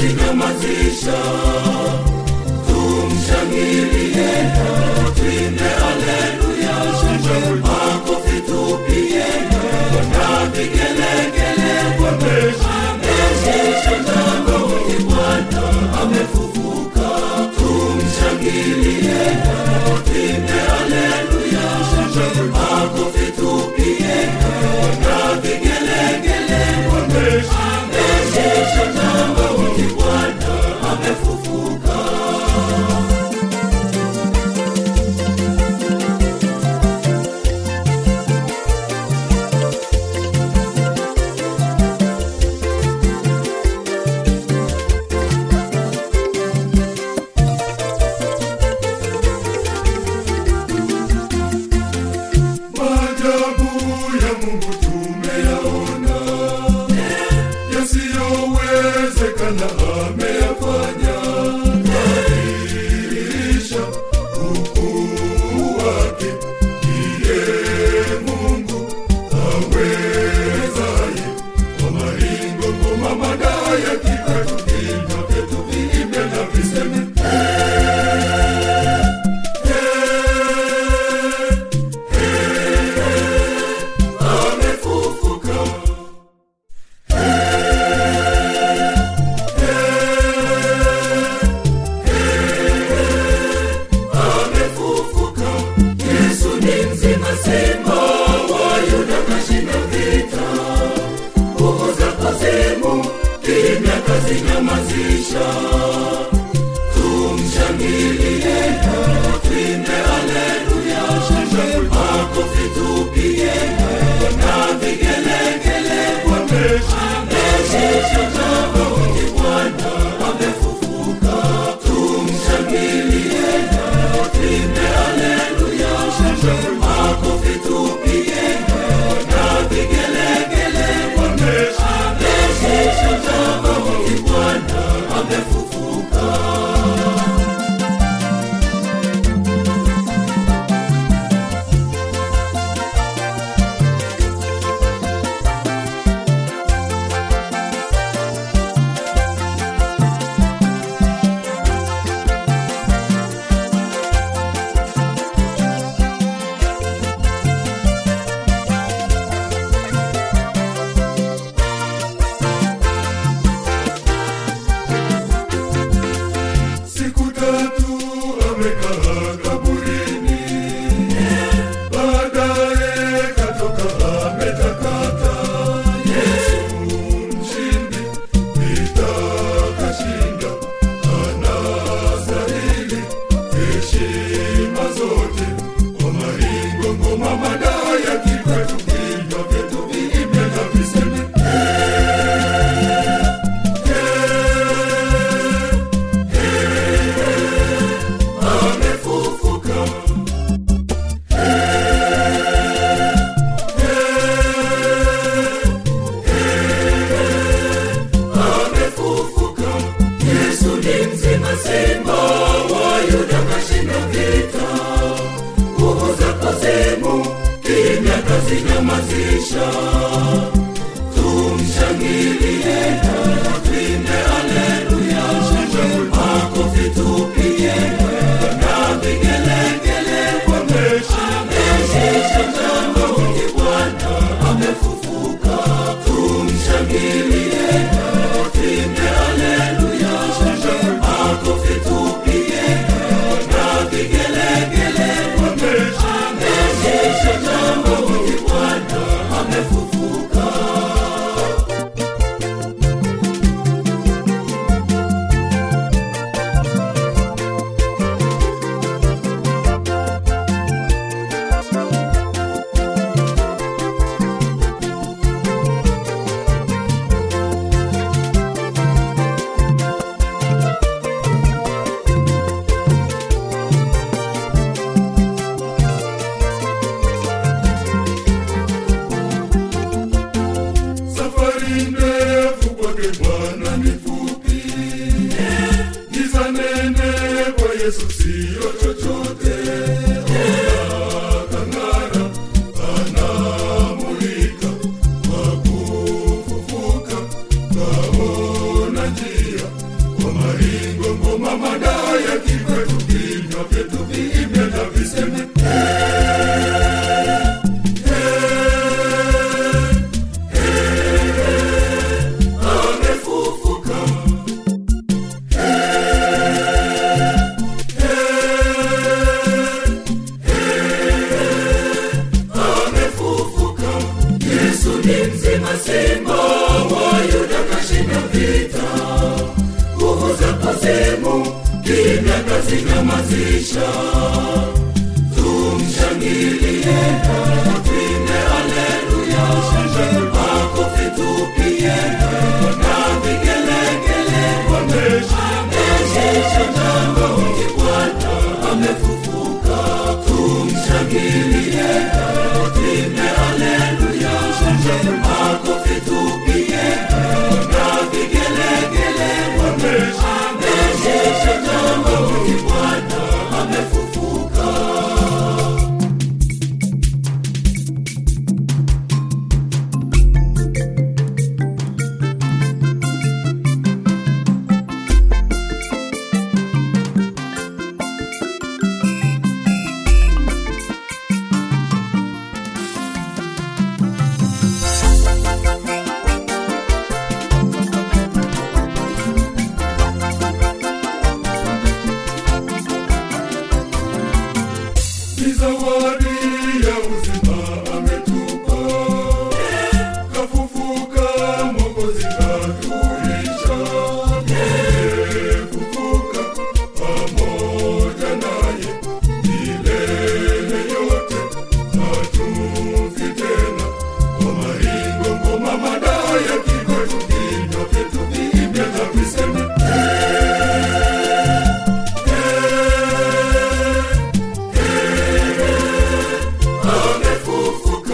kazinyamazisha tumshangilie twimbe aleluya makofi tupige na vigelegele ameshisha jambo ni bwana amefufuka tumshangilie twimbe aleluya makofi tupige na vigelegele ameshisha jambo ni bwana amefufuka Maajabu ya Mungu tumeyaona, yasiyowezekana ameyafanya, yadhihirisha ukuu wake. Ndiye Mungu awezaye, kwa maringo ngoma madaya kikwetu, vinywa vyetu viimbe na viseme amefufuka. amefufuka. Yesu ni mzima, simba wa Yuda kashinda vita, nguvu za kuzimu kimya kazinyamazisha. Tumshangilie, twimbe aleluya, makofi tupige na vigelegele. Ameshinda jambo ni Bwana amefufuka, tumshangilie twimbe aleluya, makofi tupige na vigelegele. Ameshinda jambo ni Bwana amefufuka. siku tatu amekaa kaburini, baadaye katoka ametakata. Yesu mshindi, vita kashinda, anastahili heshima zote. Kwa maringo ngoma madaya kikwetu, vinywa vyetu viimbe na viseme amefufuka. amefufuka. Yesu ni mzima, simba wa Yuda kashinda vita, nguvu za kuzimu kimya kazinyamazisha. Tumshangilie, twimbe aleluya, makofi tupige na vigelegele. Ameshinda jambo ni Bwana amefufuka, tumshangilie twimbe aleluya, makofi tupige na vigelegele. Ameshinda jambo ni Bwana amefufuka. Safari ndefu kwake Bwana ni fupi, giza nene kwa Yesu siyo chochote. Ona kang'ara, anamulika kwa kufufuka, kaona njia kimya kazinyamazisha tumshangilie twimbe haleluya makofi tupige na vigelegele ameshinda jambo ni bwana amefufuka tumshangilie twimbe haleluya makofi tupige na vigelegele ameshinda jambo ni bwana amefufuka ni zawadi ya uzima ametupa kafufuka mokozi katulisha fufuka pamoja naye milele yote hatufi tena kwa maringo ngoma madaya kikwetu vinywa vyetu viimbe na viseme amefufuka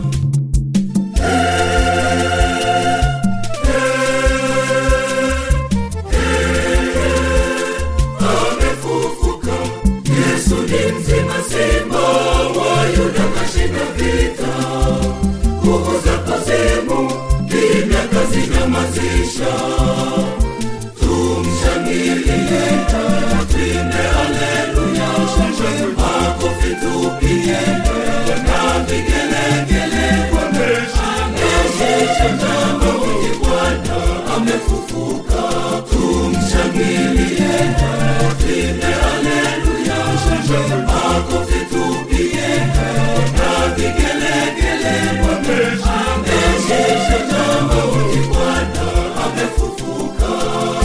amefufuka yesu ni mzima simba wa yuda kashinda vita nguvu za kuzimu kimya kazinyamazisha tumshangilie twimbe haleluya makofi tupige na vigelegele ameshinda jambo ni bwana amefufuka tumshangilie twimbe haleluya makofi tupige na vigelegele ameshinda jambo ni bwana amefufuka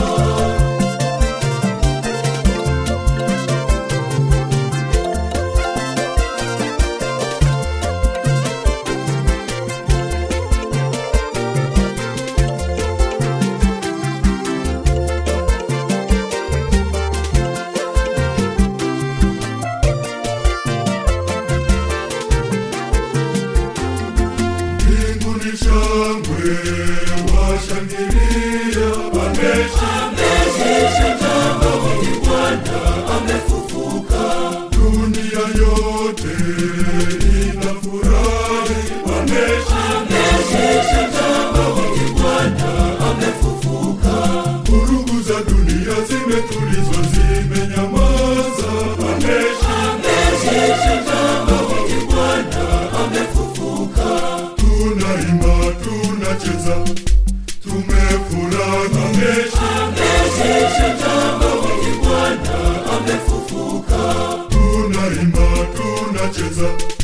mbinguni shangwe washangilia ameshinda jambo ni bwana amefufuka dunia yote inafurahi ameshinda jambo ni bwana amefufuka vurugu za dunia zimetulizwa zimenyamaza ameshinda jambo ni bwana amefufuka tunaimba tunacheza tumefurahi ameshinda jambo ni bwana amefufuka tunaimba tunacheza